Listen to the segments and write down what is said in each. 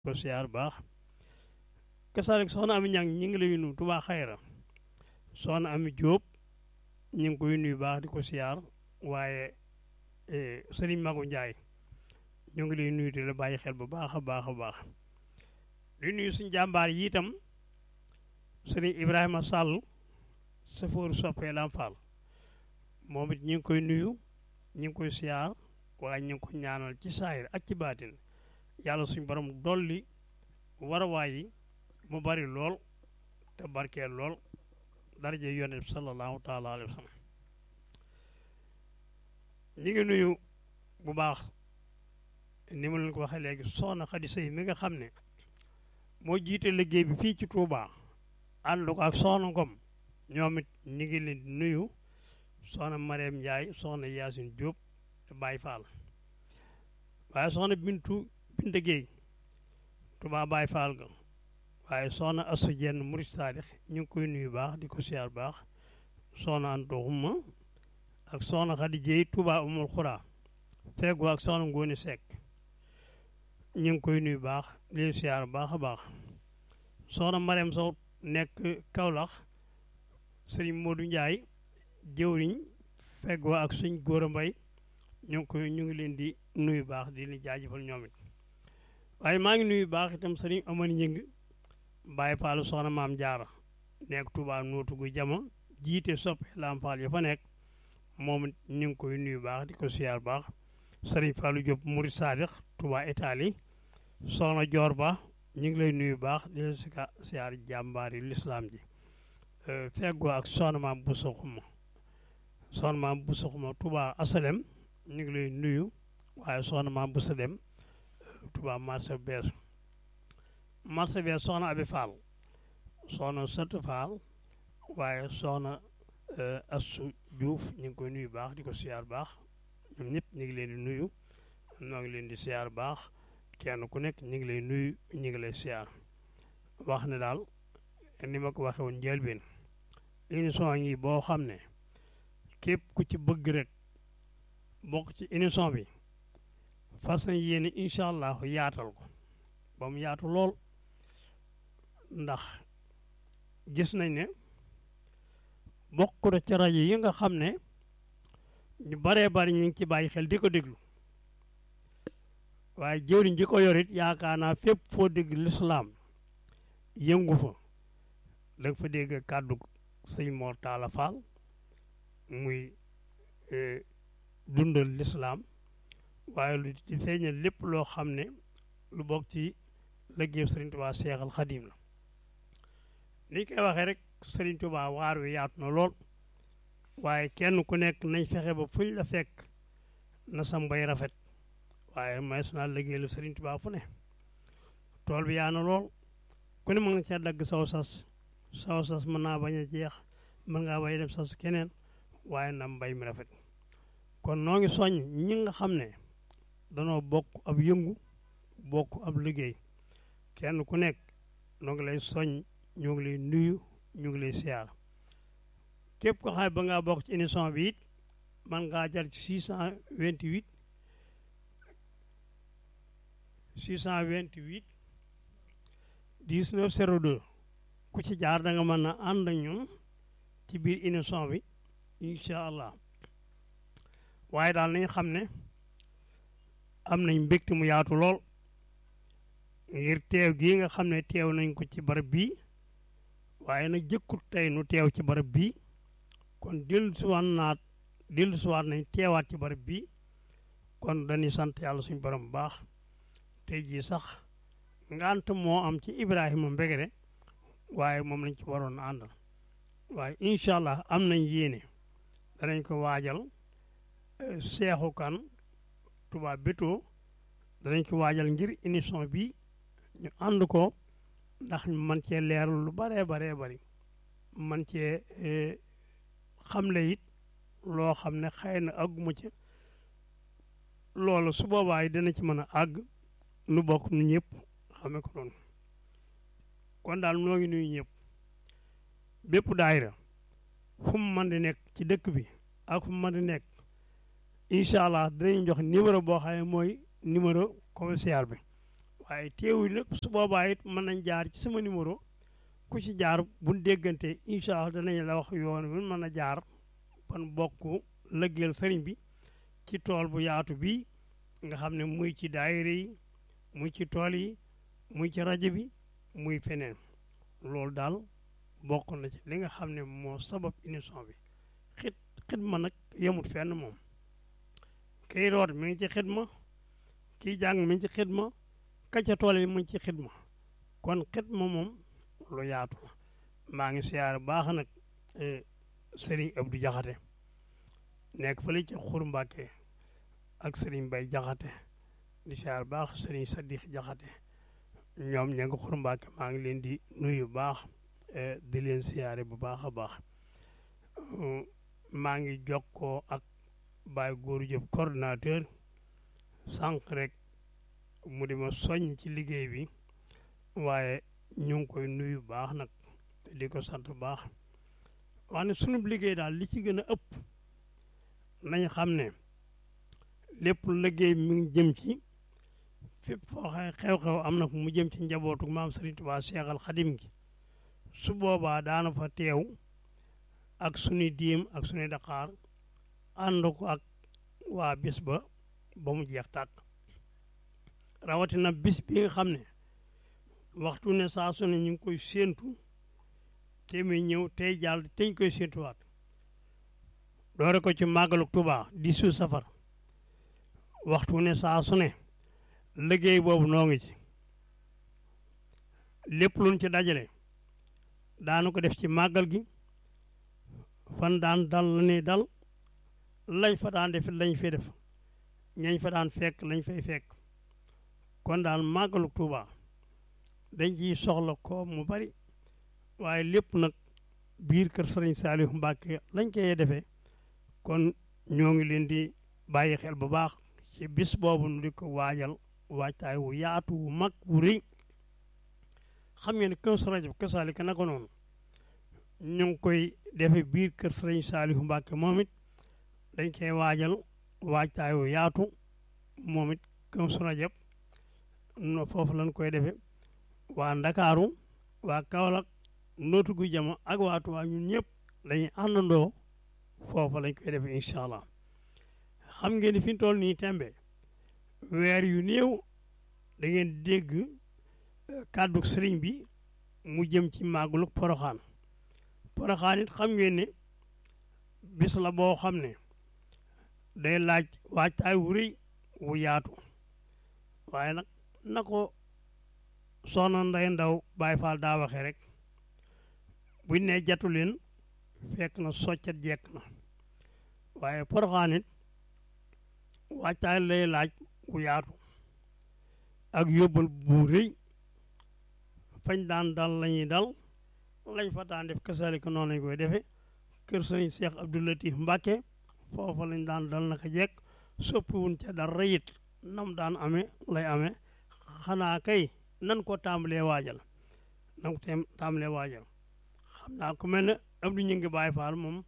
ko siyaar baax kasaalik soxna ami ñang ñi ngi lay nuyu Touba Xayra soxna ami Jóob ñu ngi koy nuyu baax di ko siyaar waaye sëriñ Magu Njaay ñu ngi lay nuyu di la bàyyi xel bu baax a baax a baax di nuyu suñ jàmbaar yi itam sëriñ Ibrahima Sall safooru soppee Lam Fall moom it ñu ngi koy nuyu ñu ngi koy siyaar waaye ñu ngi ko ñaanal ci saayir ak ci baatin yàlla suñ borom dolli warawaay yi mu bari lool te barkeel lool daraje yonent bi sallallahu taala alayhi wa sallam ñu ngi nuyu bu baax ni ma leen ko waxee léegi soxna Xadi Sëy mi nga xam ne moo jiite liggéey bi fii ci Touba ànd ko ak soxna Ngom ñoom it ñu ngi leen di nuyu soxna Mariam Ndiaye soxna Yacine Diop te Baye Fall waaye soxna Bintu Binta Gueye Touba Baye Fall ga waaye soxna Assou Dieng Murid Sadix ñu ngi koy nuyu baax di ko siyaar baax soxna Anta Xuma ak soxna Khady Dieye Touba Umul Xura feegu ak soxna Ngóone Seck ñu ngi koy nuyu baax di leen siyaar baax a baax soxna Mariam Sow nekk Kaolack Serigne Modou Ndiaye jëwriñ feggoo ak suñ góor a mbay ñu ngi koy ñu ngi leen di nuyu baax di leen jaajëfal ñoom it waaye maa ngi nuyu baax itam sëriñ Amady Ñing bàyyi faalu soxna maam jaara nekk Touba nootu gu jama jiite soppe Lam Fall ya fa nekk moom it ñu ngi koy nuyu baax di ko siyaar baax sëriñ Fallou Diop Murid Sadix Touba Italie soxna Joor Ba ñu ngi lay nuyu baax di leen sika siyaar jàmbaari lislaam ji feggoo ak soxna maam bu soxuma soxna maam bu soxuma Touba Asalem ñu ngi lay nuyu waaye soxna maam bu sa dem Touba marché bees marché bees soxna Abi Fall soxna Sant Fall waaye soxna Assu Diouf ñu ngi koy nuyu baax di ko siyaar baax ñoom ñëpp ñu ngi leen di nuyu ñoo ngi leen di siyaar baax kenn ku nekk ñu ngi lay nuyu ñu ngi lay siyaar wax ne daal ni ma ko waxee woon njëlbeen émission yi boo xam ne képp ku ci bëgg rek bokk ci émission bi fas na yéene incha allah yaatal ko ba mu yaatu lool ndax gis nañ ne bokk na ci rajo yi nga xam ne ñu baree bari ñu ngi ci bàyyi xel di ko déglu waaye jëwriñ ji ko yorit yaakaar naa fépp foo dégg lislaam yëngu fa da nga fa dégg kàddu sëñ Mor Talla Fall muy dundal lislaam waaye lu di feeñal lépp loo xam ne lu bokk ci liggéeyu Sëriñ Tuubaa Seexal Xadiim la ni koy waxee rek Sëriñ Tuubaa waar wi yaatu na lool waaye kenn ku nekk nañ fexe ba fuñ la fekk na sa mbay rafet waaye maes naa liggéeyal Sëriñ Tuubaa fu ne tool bi yaa na lool ku ne mën nga cee dagg saw sas saw sas mën naa bañ a jeex mën ngaa bay dem sas keneen waaye na mbay mi rafet kon noo ngi soññ ñi nga xam ne danoo bokk ab yëngu bokk ab liggéey kenn ku nekk noo ngi lay soññ ñoo ngi lay nuyu ñu ngi lay siyaar képp ko xam ne ba ngaa bokk ci émission bi it man ngaa jar ci 628 628 19 02 ku ci jaar da nga mën a ànd ak ñun ci biir émission bi incha allah waaye daal nañ xam ne am nañ mbégte mu yaatu lool ngir teew gii nga xam ne teew nañ ko ci barab bii waaye nag jëkkut tey nu teew ci barab bii kon dellu siwaat naat dellu siwaat nañ teewaat ci barab bii kon dañuy sant yàlla suñu borom bu baax tey jii sax ngant moo am ci Ibrahima Mbegere waaye moom lañ ci waroon àndal waaye incha allah am nañ yéene danañ ko waajal seexu kan Touba Bétto danañ ko waajal ngir émission bi ñu ànd ko ndax man cee leerlu lu baree baree bari man cee xamle it loo xam ne xëy na àgguma ci loolu su boobaa dina ci mën a àgg nu bokk nu ñëpp xame ko noonu kon daal noo ngi nuyu ñëpp bépp daayira fu mu mën di nekk ci dëkk bi ak fu mu mën di nekk incha allah dinañ jox numéro boo xam ne mooy numéro commercial bi waaye teewul nag su boobaa it mën nañ jaar ci sama numéro ku ci jaar buñ déggante incha allah danañ la wax yoon wi mën a jaar ban bokk lëggeel sëriñ bi ci tool bu yaatu bi nga xam ne muy ci daayira yi muy ci tool yi muy ci rajo bi muy feneen loolu daal bokk na ci li nga xam ne moo sabab émission bi xit xidma nag yemut fenn moom kiy root mi ngi ci xidma kiy jàng mi ngi ci xidma ka ca tool yi mu ngi ci xidma kon xidma moom lu yaatu la maa ngi siyaar baax nag Serigne Abdou Jaxate nekk fële ci Xur Mbàkke ak Serigne Bay Jaxate di siyaar baax Serigne Sadix Jaxate ñoom ña nga Xur Mbàkke maa ngi leen di nuyu baax di leen siyaare bu baax a baax maa ngi jokkoo ak Baye Góoru Jóob coordinateur sànq rek mu di ma soññ ci liggéey bi waaye ñu ngi koy nuyu baax nag te di ko sant baax wax ne sunu liggéey daal li ci gën a ëpp nañ xam ne lépp liggéey mi ngi jëm ci fépp foo xew-xew am na fu mu jëm ci njabootu maam Serigne Touba Cheikh Al Khadim gi su boobaa daana fa teew ak sunuy diim ak sunuy daqaar ànd ko ak waa bis ba ba mu jeex tàkk rawatina bis bi nga xam ne waxtu ne saa su ne ñu ngi koy séentu te muy ñëw tey jàll te ñu koy séentuwaat doore ko ci màggalu Tuubaa di su safar waxtu ne saa su ne liggéey boobu noo ngi ci lépp luñ ci dajale daanu ko def ci màggal gi fan daan dal la ne dal lañ fa daan def lañ fay def ñañ fa daan fekk lañ fay fekk kon daal màggalu Tuubaa dañ ciy soxla ko mu bari waaye lépp nag biir kër Sëriñ Saalihu Mbàkke lañ koy defee kon ñoo ngi leen di bàyyi xel bu baax ci bis boobu nu di ko waajal waajtaay wu yaatu wu mag wu rëy xam ngeen ne Kazu Rajab kasaalika naka noonu ñu ngi koy defe biir kër Sëriñ Saalihu Mbàkke moom it dañ koy waajal waajtaay wu yaatu moom it Kazu Rajab no foofu lañ koy defe waa Ndakaaru waa Kaolack nootu gu jama ak waa Tuubaa ñun ñëpp dañuy àndandoo foofu lañ koy defe incha allah xam ngeen ni fi ñu toll nii tembe weer yu néew da ngeen dégg kàddu sëriñ bi mu jëm ci màggalu poroxaan poroxaan it xam ngeen ne bis la boo xam ne day laaj waajtaay wu rëy wu yaatu waaye nag na ko soxna nday ndaw Baay Faal daa waxee rek buñ ne jatu leen fekk na soccet jekk na waaye poroxaan it waajtaay lay laaj wu yaatu ak yóbbal bu rëy fañ daan dal lañuy dal lañ fa daan def kasaalika noonu lañ koy defe kër sëriñ Cheikh Abdou Latif Mbàkke foofa lañ daan dal naka jekk soppiwuñ ca dara it nam daan amee lay amee xanaa kay nan ko tàmbalee waajal nan ko tàmbalee waajal xam naa ku mel ne Abdou ñu ngi Baay Faal moom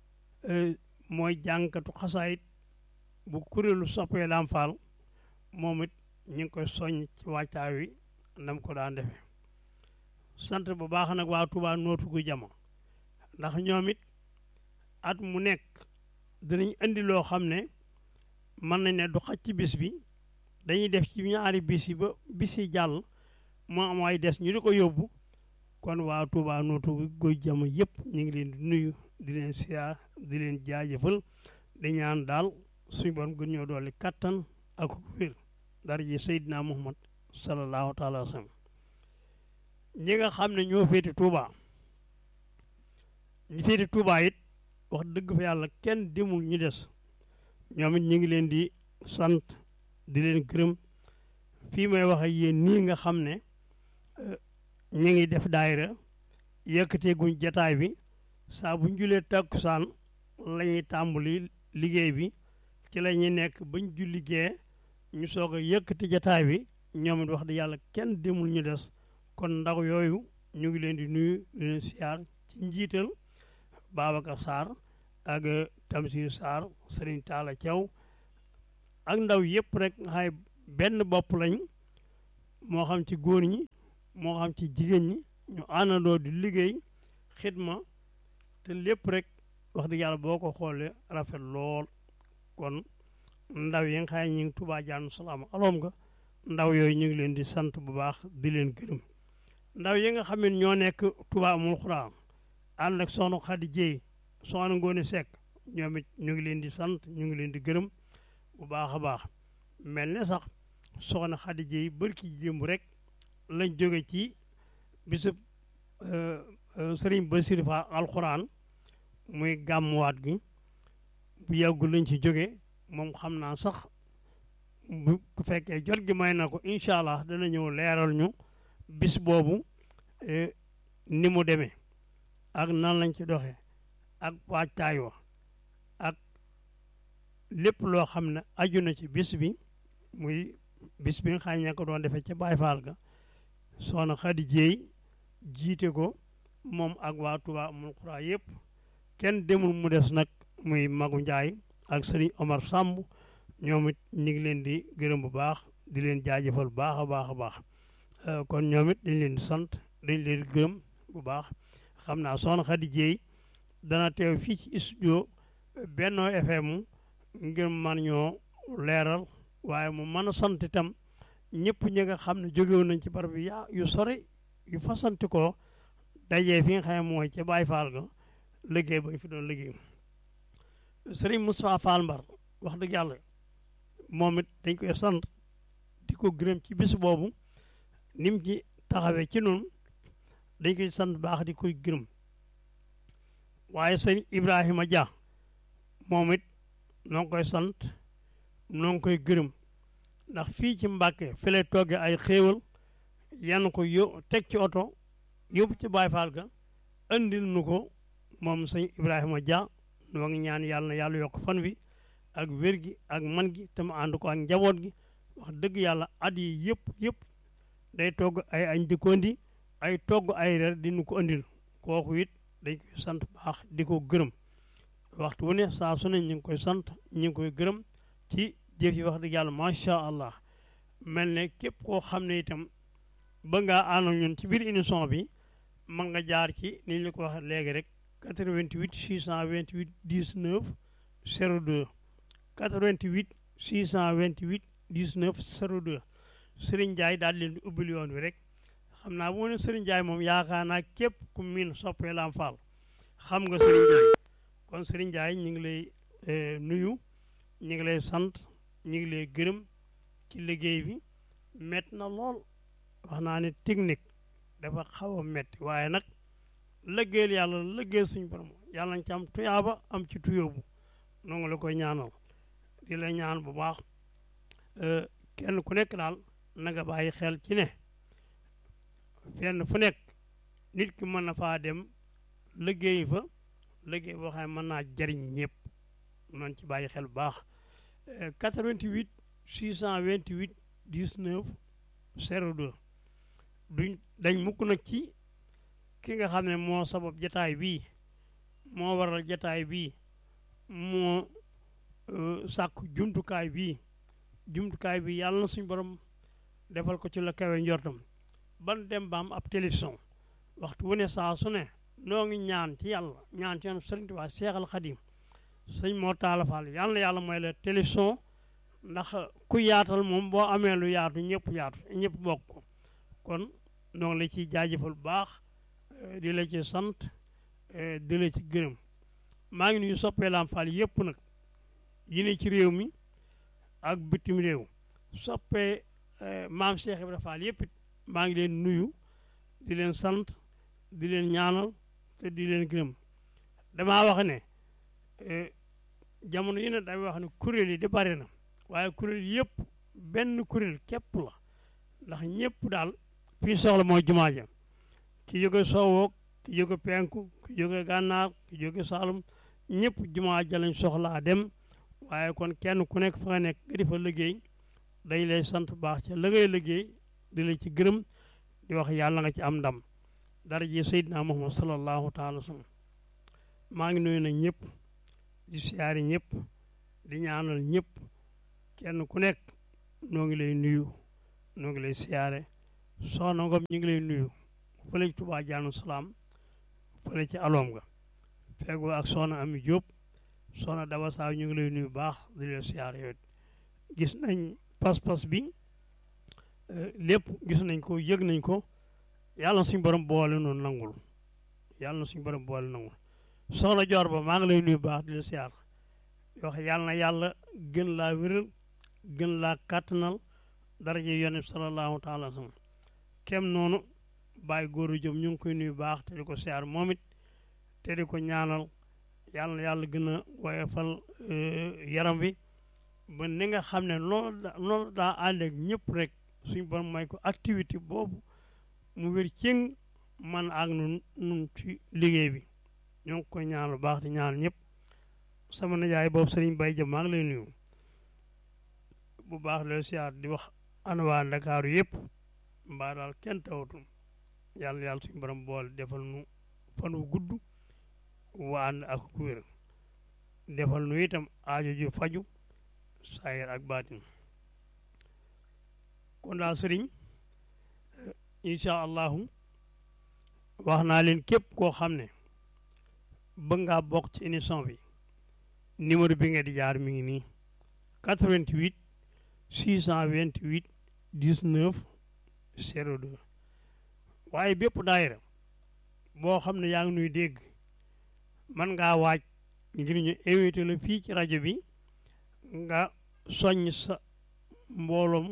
mooy jànkatu xasaayit bu kuréelu soppee daam faal moom it ñu ngi koy soññ ci wàccaay wi nam ko daan defee sant bu baax nag waa Tuubaa nootu gu jama ndax ñoom it at mu nekk dinañ indi loo xam ne mën nañ ne du xaj ci bis bi dañuy def ci ñaari bis yi ba bis yi jàll moo am ay des ñu di ko yóbbu kon waa Tuubaa nootu gu jama yëpp ñu ngi leen di nuyu di leen siyaar di leen jaajëfal di ñaan daal suñu borom gën ñoo dolli kattan ak wér dara ji Seydina Muhammad sallallahu taala wa sallam ñi nga xam ne ñoo féete Touba ñi féete Touba it wax dëgg fa yàlla kenn demul ñu des ñoom it ñu ngi leen di sant di leen gërëm fii may wax ak yéen nii nga xam ne ñu ngi def daayira yëkkatee guñ jataay bi saa bu ñu julee takkusaan la ñuy tàmbali liggéey bi ci la ñuy nekk bañ julli gee ñu soog a yëkkati jataay bi ñoom it wax di yàlla kenn demul ñu des kon ndaw yooyu ñu ngi leen di nuyu di leen siyaar ci njiital Babacar Sarr ak Tamsir Sarr Serigne Talla Thiaw ak ndaw yëpp rek nga xay benn bopp lañ moo xam ci góor ñi moo xam ci jigéen ñi ñu àndandoo di liggéey xidma te lépp rek wax dëgg yàlla boo ko xoolee rafet lool kon ndaw yi nga xam ne ñu ngi Touba Dianou Salaam aloom nga ndaw yooyu ñu ngi leen di sant bu baax di leen gërëm ndaw yi nga xam ne ñoo nekk Touba amul xuraan ànd ak soxna Xadi Jéey soxna Ngoone Sekk ñoom it ñu ngi leen di sant ñu ngi leen di gërëm bu baax a baax mel ne sax soxna Xadi Jéey bërki jëmb rek lañ jóge ci bisub sëriñ Basiru Fa alxuraan muy gàmmuwaat gi bu yàggul lañ ci jóge moom xam naa sax bu fekkee jot gi may na ko incha allah dana ñëw leeral ñu bis boobu ni mu demee ak nan lañ ci doxee ak waajtaay wa ak lépp loo xam ne aju na ci bis bi muy bis bi nga xam ne ko doon defee ca Baay Faal ga soxna Xadi Jéey jiite ko moom ak waa Touba amul xuraa yëpp kenn demul mu des nag muy Magu Njaay ak sëriñ Omar Samb ñoom it ñu ngi leen di gërëm bu baax di leen jaajëfal bu baax a baax a baax kon ñoom it dañ leen di sant dañ leen di gërëm bu baax xam naa soxna Xadi Jéey dana teew fii ci studio Benno FM ngir man ñoo leeral waaye mu mën a sant itam ñëpp ñi nga xam ne jógewoon nañ ci barab bi yaa yu sori yu fasanti ko dajee fi nga xam ne mooy ca Baay Faal ga liggéey ba ñu fi doon liggéey sëriñ Moustapha Fall Mbar wax dëgg yàlla moom it dañ koy sant di ko gërëm ci bis boobu ni mu ci taxawee ci noonu dañ koy sant baax di koy gërëm waaye sëriñ Ibrahima Dia moom it noo ngi koy sant noo ngi koy gërëm ndax fii ci Mbàkke fi lay togge ay xéewal yan ko yó teg ci oto yóbbu ci Baay Faal ga andil nu ko moom sëñ Ibrahima Dia noo ngi ñaan yàlla na yàlla yokk fan wi ak wér gi ak man gi te mu ànd ko ak njaboot gi wax dëgg yàlla at yi yëpp yëpp day togg ay añ di ko indi ay togg ay reer di nu ko andil kooku it dañ koy sant baax di ko gërëm waxtu wu ne saa su ne ñu ngi koy sant ñu ngi koy gërëm ci jëf yi wax dëgg yàlla macha allah mel ne képp koo xam ne itam ba ngaa ànd ñun ci biir émission bi mën nga jaar ci ni ñu la ko waxee léegi rek 88 628 19 02 88 628 19 02 Serigne Ndiaye daal leen di ubbil yoon wi rek xam naa bu ma ne Serigne Ndiaye moom yaakaar naa képp ku miin soppee Lam Fall xam nga Serigne Ndiaye kon Serigne Ndiaye ñu ngi lay nuyu ñu ngi lay sant ñu ngi lay gërëm ci liggéey bi métti na lool wax naa ne technique dafa xaw a métti waaye nag lëggéeyal yàlla lëggéeyal suñu borom yàlla nañ ci am tuyaaba am ci tuyóobu noo ngi la koy ñaanal di la ñaan bu baax kenn ku nekk daal na nga bàyyi xel ci ne fenn fu nekk nit ki mën na faa dem liggéey fa liggéey boo xam ne mën naa jariñ ñëpp noonu ci bàyyi xel bu baax 88 628 19 02 duñ dañ mukk nag ci ki nga xam ne moo sabab jataay bii moo waral jataay bii moo sàkk jumtukaay bii jumtukaay bi yàlla na suñu borom defal ko ci la kawe njortam ban dem ba am ab télévision waxtu wu ne saa su ne noo ngi ñaan ci yàlla ñaan ci yoon Sëriñ Tuubaa Seexal Xadim sëñ moo taalafal yàlla na yàlla mooy la télévision ndax ku yaatal moom boo amee lu yaatu ñëpp yaatu ñëpp bokk ko kon noo ngi la ciy jaajëfal bu baax di la ci sant di la ci gërëm maa ngi nuyu soppee Lam Fall yëpp nag yi ne ci réew mi ak bitim réew soppee maam Cheikh Ibrahima Fall yëpp it maa ngi leen nuyu di leen sant di leen ñaanal te di leen gërëm damaa wax ne jamono yi ne damay wax ne kuréel yi di bari na waaye kuréel yëpp benn kuréel képp la ndax ñëpp daal fii soxla mooy jumaa ja ki jóge soowoo ki jóge penku ki jóge gànnaar ki jóge saalum ñëpp jumaa ja lañ soxlaa dem waaye kon kenn ku nekk fa nga nekk nga di fa liggéey dañ lay sant baax ca la ngay liggéey di la ci gërëm di wax yàlla nga ci am ndam dara ji Seydina Muhammad sallallahu taala sallam maa ngi nuyu nag ñëpp di siyaari ñëpp di ñaanal ñëpp kenn ku nekk noo ngi lay nuyu ñu ngi lay siyaare soxna Ngom ñu ngi lay nuyu fële ci Touba Jaanu Salaam fële ci aloom ga feggoo ak soxna Ami Diop soxna Daba Saaw ñu ngi lay nuyu baax di leen siyaare yow gis nañ pas-pas bi lépp gis nañ ko yëg nañ ko yàlla na suñu borom boole noonu nangul yàlla na suñu borom boole nangul soxna Joor ba maa ngi lay nuyu baax di la siyaar yoo xam yàlla na yàlla gën laa wéral gën laa kàttanal daraja yonent sallallahu taala sallam kem noonu bàyyi góor a jëm ñu ngi koy nuyu baax te di ko siyaar moom it te di ko ñaanal yàlla na yàlla gën a woyofal yaram wi ba ni nga xam ne noonu noonu daa ànd ak ñëpp rek suñu borom may ko activité boobu mu wér cëng man ak nun nun ci liggéey bi ñoo ngi koy ñaanal baax di ñaanal ñëpp sama nijaay boobu sëriñ Bay jëm maa ngi lay nuyu bu baax la siyaar di wax ana waa Ndakaaru yëpp mbaa daal kenn tawatul yàlla yàlla suñu borom boole defal nu fan wu gudd waa ànd ak ku wér defal nu itam aajo ju faju saayir ak baatin kon daal sëriñ incha allahu wax naa leen képp koo xam ne bëgg ngaa bokk ci émission bi numéro bi nga di jaar mi ngi nii 88 628 19 02 waaye bépp daayira boo xam ne yaa ngi nuy dégg man ngaa waaj ngir ñu invité la fii ci rajo bi nga soññ sa mbooloom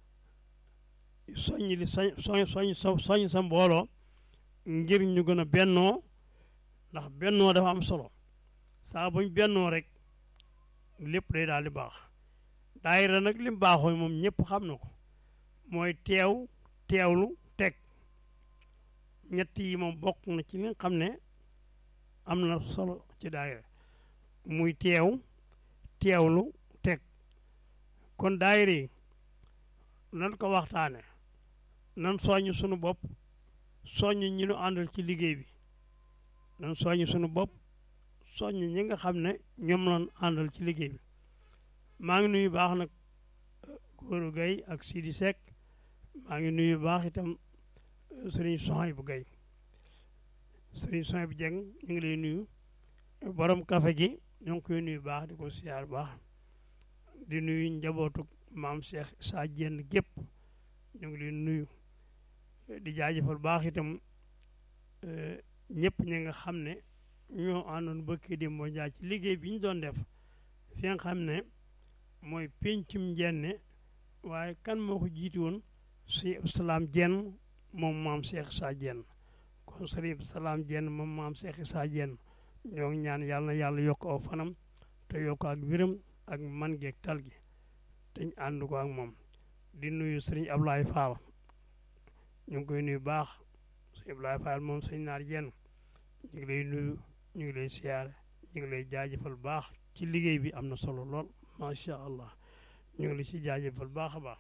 soññ li soñ soñ sa soññ sa mbooloo ngir ñu gën a bennoo ndax bennoo dafa am solo saa buñ bennoo rek lépp day daal di baax daayira nag lim baaxoo moom ñëpp xam na ko mooy teew teewlu teg ñett yi moom bokk na ci li nga xam ne am na solo ci daayira muy teew teewlu teg kon daayira yi nan ko waxtaane nan soññ sunu bopp soññ ñi nu àndal ci liggéey bi nan soññ sunu bopp soññ ñi nga xam ne ñoom lan àndal ci liggéey bi maa ngi nuyu baax nag Góoru Gay ak Sidi Seck maa ngi nuyu baax itam sëriñ Soxay bu Gay sëriñ Soxay bu Jeng ñu ngi lay nuyu borom kafe gi ñoo ngi koy nuyu baax di ko siyaar baax di nuyu njabootu maam Cheikh Sa Jenn gépp ñu ngi leen nuyu di jaajëfal baax itam ñëpp ñi nga xam ne ñoo àndoon bëkki di moo jaay ci liggéey bi ñu doon def fi nga xam ne mooy péncum njenne waaye kan moo ko jiiti woon si salaam jenn moom maam Cheikh Sa Jenn kon sëriñ salaam jenn moom maam Cheikh Sa Jenn ñoo ngi ñaan yàlla na yàlla yokk aw fanam te yokk ak wéram ak man geeg tal gi te ñu ànd ko ak moom di nuyu sëriñ Ablaye Fall ñu ngi koy nuyu baax sëriñ Ablaye Fall moom sëñ naar jenn ñu ngi lay nuyu ñu ngi lay siyaare ñu ngi lay jaajëfal baax ci liggéey bi am na solo lool macha allah ñu ngi la ci jaajëfal baax a baax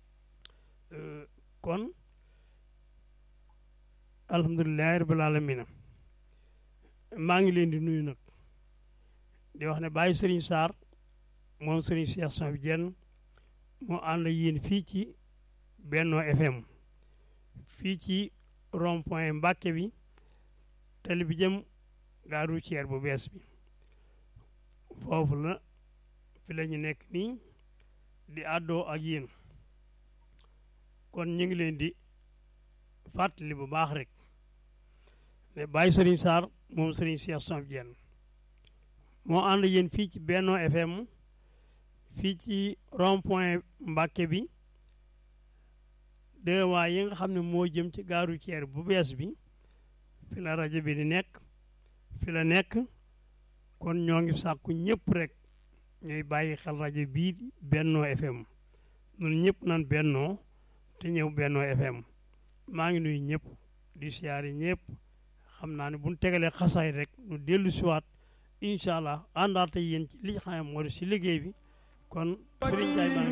kon alhamdulilahi rabbil alamina maa ngi leen di nuyu nag di wax ne bàyyi sëriñ Sarr moom sëriñ Cheikh San bi jenn moo ànd yéen fii ci Benno FM fii ci rond point Mbàkke bi tali bi jëm gare routière bu bees bi foofu la fi la ñu nekk nii di àddoo ak yéen kon ñu ngi leen di fàttali bu baax rek ne bàyyi Serigne Sarr moom Serigne Cheikh Samb Diène moo ànd yéen fii ci Benno FM fii ci rond point Mbàkke bi deux waa yi nga xam ne moo jëm ci gare routière bu bees bi fi la rajo bi di nekk fi la nekk kon ñoo ngi sàkku ñëpp rek ñooy bàyyi xel rajo bii Benno FM ñun ñëpp nan bennoo te ñëw Benno FM maa ngi nuyu ñëpp di siyaari ñëpp xam naa ne bu ñu tegalee xasaay rek nu dellu siwaat incha allah àndaate yéen ci li xam moo di si liggéey bi kon Serigne Ndiaye